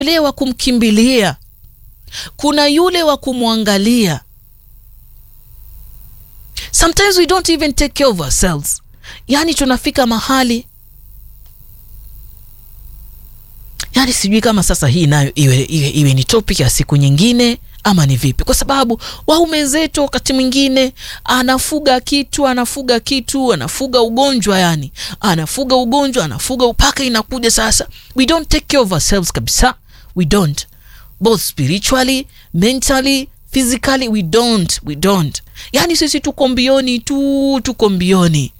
yule wa kumkimbilia, kuna yule wa kumwangalia. Sometimes we don't even take care of ourselves. Yaani tunafika mahali yaani sijui kama sasa hii nayo iwe, iwe, iwe ni topic ya siku nyingine ama ni vipi, kwa sababu waume zetu wakati mwingine anafuga kitu anafuga kitu anafuga ugonjwa, yani anafuga ugonjwa anafuga upaka, inakuja sasa, we don't take care of ourselves kabisa, we don't both spiritually mentally physically, we don't we don't, yani sisi tuko mbioni tu, tuko mbioni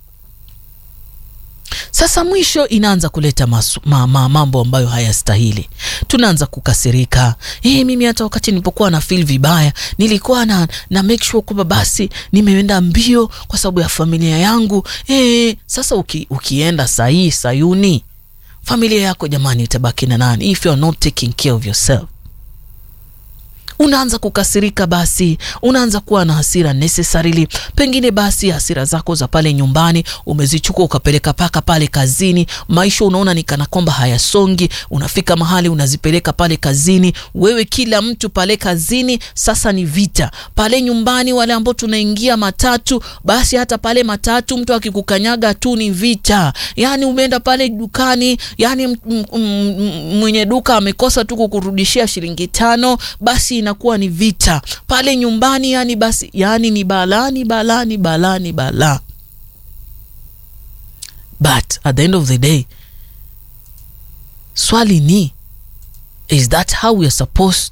sasa mwisho inaanza kuleta masu, ma, ma, mambo ambayo hayastahili. Tunaanza kukasirika. E, mimi hata wakati nilipokuwa na feel vibaya nilikuwa na, na make sure kwamba basi nimeenda mbio kwa sababu ya familia yangu. E, sasa uki, ukienda sahii Sayuni, familia yako jamani itabaki na nani if you are not taking care of yourself? Unaanza kukasirika, basi unaanza kuwa na hasira necessarily. Pengine basi hasira zako za pale nyumbani umezichukua ukapeleka paka pale kazini. Maisha unaona ni kana kwamba hayasongi, unafika mahali unazipeleka pale kazini. Wewe kila mtu pale kazini sasa ni vita. Pale nyumbani, wale ambao tunaingia matatu, basi hata pale matatu mtu akikukanyaga tu ni vita. Yani umeenda pale dukani, yani mwenye duka amekosa tu kukurudishia shilingi tano, basi inakuwa ni vita pale nyumbani, yani basi, yani ni balaa, ni balaa, ni balaa, ni balaa. But at the end of the day, swali ni is that how we are supposed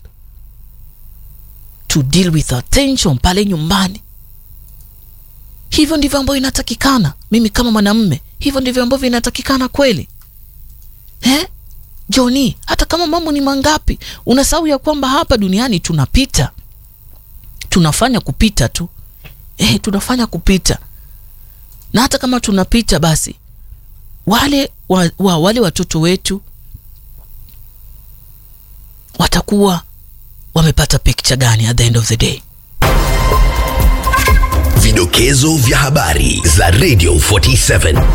to deal with our tension pale nyumbani? Hivyo ndivyo ambavyo inatakikana. Mimi kama mwanamume, hivyo ndivyo ambavyo inatakikana kweli eh? Joni, hata kama mambo ni mangapi, unasahau ya kwamba hapa duniani tunapita, tunafanya kupita tu eh, tunafanya kupita, na hata kama tunapita, basi wale wa, wa, wale watoto wetu watakuwa wamepata picture gani at the end of the day? Vidokezo vya habari za Radio 47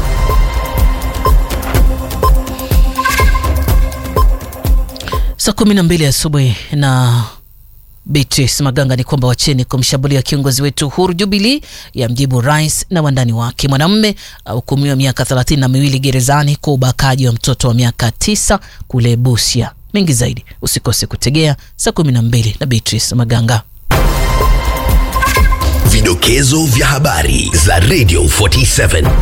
Saa kumi na mbili asubuhi na Beatrice Maganga ni kwamba wacheni kumshambulia kiongozi wetu Uhuru Jubilee ya mjibu rais na wandani wake. Mwanamume ahukumiwa miaka thelathini na miwili gerezani kwa ubakaji wa mtoto wa miaka tisa kule Busia. Mengi zaidi usikose kutegea saa kumi na mbili na Beatrice Maganga. Vidokezo vya habari za Radio 47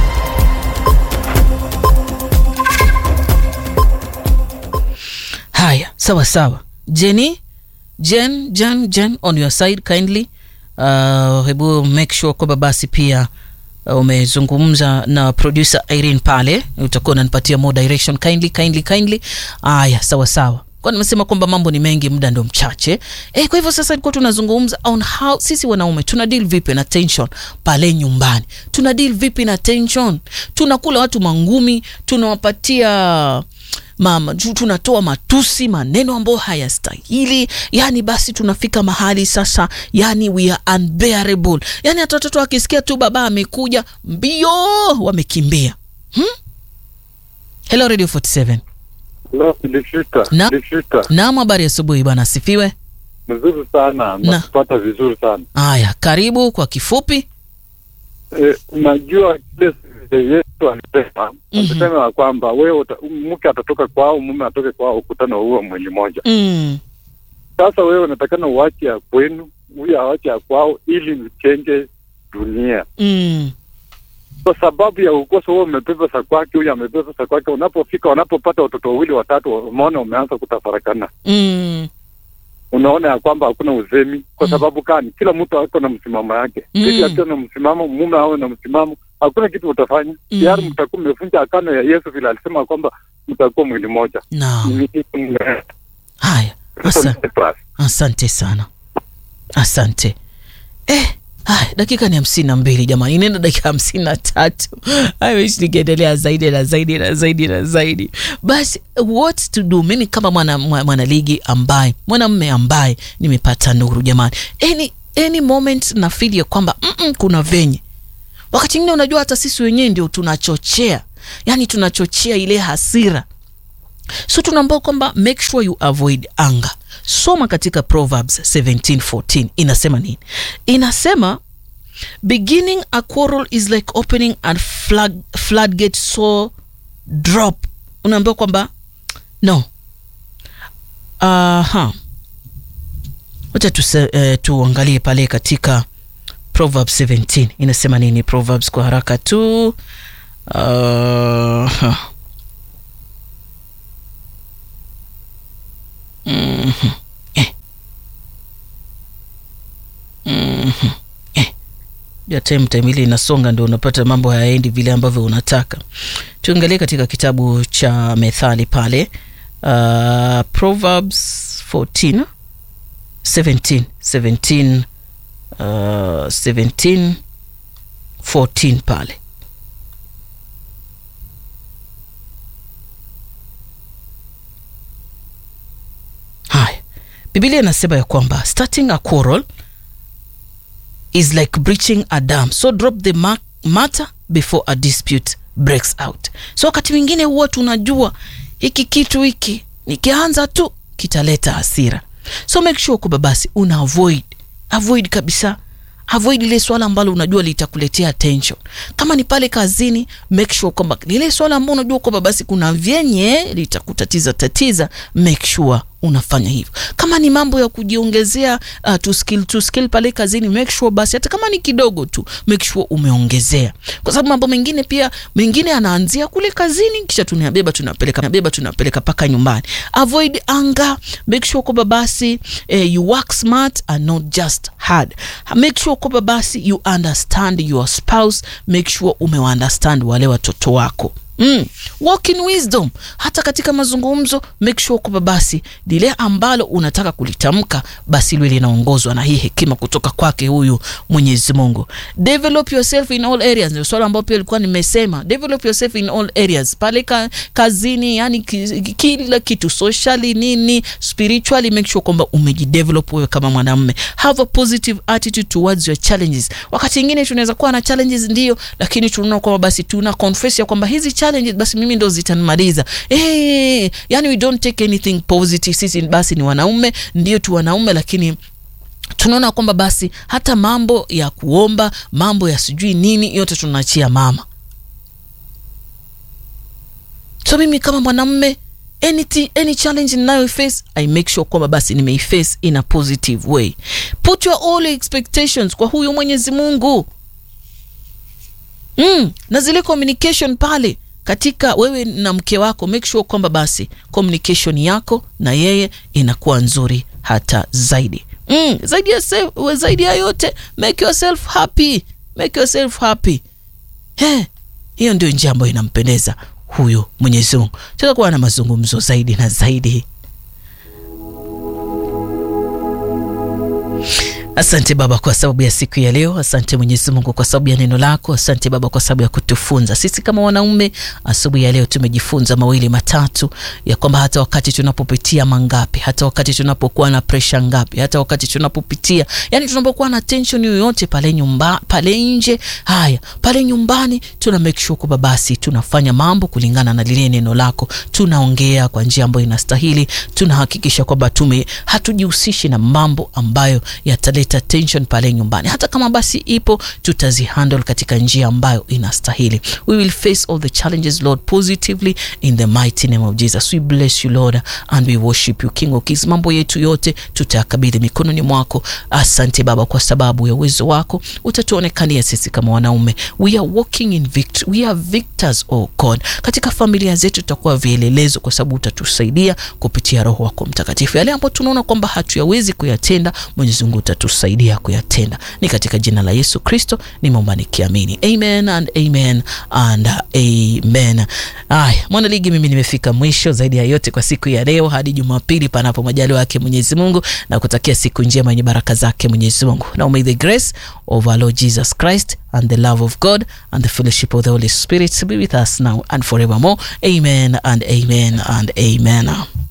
Haya, sawa sawa. Jenny, Jen, Jen, Jen on your side kindly. Uh, hebu make sure kwamba basi pia uh, umezungumza na producer Irene pale, utakuwa unanipatia more direction kindly, kindly, kindly. Haya, sawa sawa. Kwa nimesema kwamba mambo ni mengi, muda ndo mchache. Eh, kwa hivyo sasa ilikuwa tunazungumza on how sisi wanaume tuna deal vipi na tension pale nyumbani. Tuna deal vipi na tension? Tunakula watu mangumi, tunawapatia mama tunatoa matusi, maneno ambayo hayastahili. Yani basi tunafika mahali sasa, yani we are unbearable. Yani hata watoto wakisikia tu baba amekuja, mbio wamekimbia. hmm? Hello Radio 47. Na- Naam, habari asubuhi bwana, asifiwe. Mzuri sana Na. nakupata vizuri sana Haya, karibu kwa kifupi. e, unajua kile Yesu alisema Mhm. alisema ya kwamba wewe uta- mke atatoka kwao mume atoke kwao ukutana huo mwili moja mm. sasa wewe unatakana uache ya kwenu huyu awache ya kwao ili mchenge dunia Mm. kwa sababu ya ukosa huo umebeba za kwake huyu amebeba za kwake unapofika wanapopata watoto wawili watatu umeona umeanza kutafarakana Mm. unaona ya kwamba hakuna uzemi kwa Mm. sababu kani kila mtu ako na msimamo yake Mm. bibi akiwa na msimamo mume awe na msimamo hakuna kitu utafanya Mm. tayari mtakuwa mmevunja akano ya yesu vile alisema kwamba mtakuwa mwili moja Naam. Haya, asa, asante sana, asante eh. Haya, dakika ni hamsini na mbili jamani, inaenda dakika hamsini na tatu aiwish nikiendelea zaidi na zaidi na zaidi na zaidi. Basi what to do, mimi kama mwana mwa- mwanaligi ambaye mwanamme ambaye nimepata nuru jamani, any, any moment na feel ya kwamba mm -mm, kuna venye wakati mwingine unajua hata sisi wenyewe ndio tunachochea yani tunachochea ile hasira so tunaambia kwamba make sure you avoid anger soma katika proverbs 1714 inasema nini inasema beginning a quarrel is like opening a flood, floodgate so drop unaambiwa kwamba no aha wacha tuse- eh, tuangalie pale katika proverbs 17 inasema nini proverbs kwa haraka tu uh, Mhm. Eh. Mhm. Eh. ya time time ile inasonga ndio unapata mambo hayaendi vile ambavyo unataka tuangalie katika kitabu cha methali pale uh, proverbs 14 17 17 uh, 17 14 pale haya bibilia inasema ya kwamba starting a quarrel is like breaching a dam so drop the ma- matter before a dispute breaks out so wakati mwingine huwa tunajua hiki kitu hiki nikianza tu kitaleta hasira so make sure kwamba basi una avoid avoid kabisa avoid lile swala ambalo unajua litakuletea tension kama ni pale kazini make sure kwamba lile swala ambalo unajua kwamba basi kuna vyenye litakutatiza tatiza make sure unafanya hivyo kama ni mambo ya kujiongezea uh, to skill to skill pale kazini make sure basi hata kama ni kidogo tu make sure umeongezea kwa sababu mambo mengine pia mengine anaanzia kule kazini kisha tunabeba tunapeleka tunabeba tunapeleka mpaka nyumbani avoid anger make sure kwamba basi eh, you work smart and not just hard make sure kwamba basi you understand your spouse make sure umewaunderstand wale watoto wako Mm. Walk in wisdom hata katika mazungumzo make sure kwamba basi lile ambalo unataka kulitamka basi liwe linaongozwa na hii hekima kutoka kwake huyu mwenyezi mungu develop yourself in all areas ndio swala ambayo pia ilikuwa nimesema develop yourself in all areas pale ka, kazini yani ki, kila kitu socially nini spiritually make sure kwamba umejidevelop wewe kama mwanamume have a positive attitude towards your challenges wakati ingine tunaweza kuwa na challenges ndio lakini tunaona kwamba basi tuna confess ya kwamba hizi challenges basi mimi ndo zitanimaliza hey, yani we don't take anything positive sisi basi ni wanaume ndio tu wanaume lakini tunaona kwamba basi hata mambo ya kuomba mambo ya sijui nini yote tunaachia mama so mimi kama mwanamme any, any challenge ninayoiface i make sure kwamba basi nimeiface in a positive way put your all expectations kwa huyu mwenyezi mungu mm, na zile communication pale katika wewe na mke wako make sure kwamba basi communication yako na yeye inakuwa nzuri hata zaidi mm, zaidi ya self, zaidi ya yote make yourself happy make yourself happy He, hiyo ndio njia ambayo inampendeza huyu mwenyezi mungu tutakuwa na mazungumzo zaidi na zaidi asante baba kwa sababu ya siku ya leo asante mwenyezi mungu kwa sababu ya neno lako asante baba kwa sababu ya kutufunza sisi kama wanaume asubuhi ya leo tumejifunza mawili matatu ya kwamba hata wakati tunapopitia mangapi hata wakati tunapokuwa na presha ngapi hata wakati tunapopitia yani tunapokuwa na tension yoyote pale nyumba pale nje haya pale nyumbani tuna make sure kwamba basi tunafanya mambo kulingana na lile neno lako tunaongea kwa njia ambayo inastahili tunahakikisha kwamba tume hatujihusishi na mambo ambayo yataleta tension pale nyumbani hata kama basi ipo tutazihandle katika njia ambayo inastahili we will face all the challenges lord positively in the mighty name of jesus we bless you lord and we worship you king of kings mambo yetu yote tutayakabidhi mikononi mwako asante baba kwa sababu ya uwezo wako utatuonekania sisi kama wanaume we are walking in victory. we are victors oh god katika familia zetu tutakuwa vielelezo kwa sababu utatusaidia kupitia roho wako mtakatifu yale ambayo tunaona kwamba hatuyawezi kuyatenda mwenyezi mungu utatusaidia kuyatenda ni katika jina la yesu kristo nimeomba nikiamini amen and amen and amen aya mwanaligi mimi nimefika mwisho zaidi ya yote kwa siku ya leo hadi jumapili panapo majaliwa yake mwenyezi mungu na kutakia siku njema yenye baraka zake mwenyezi mungu now may the grace of our lord jesus christ and the love of god and the fellowship of the holy spirit be with us now and forevermore amen and amen and amen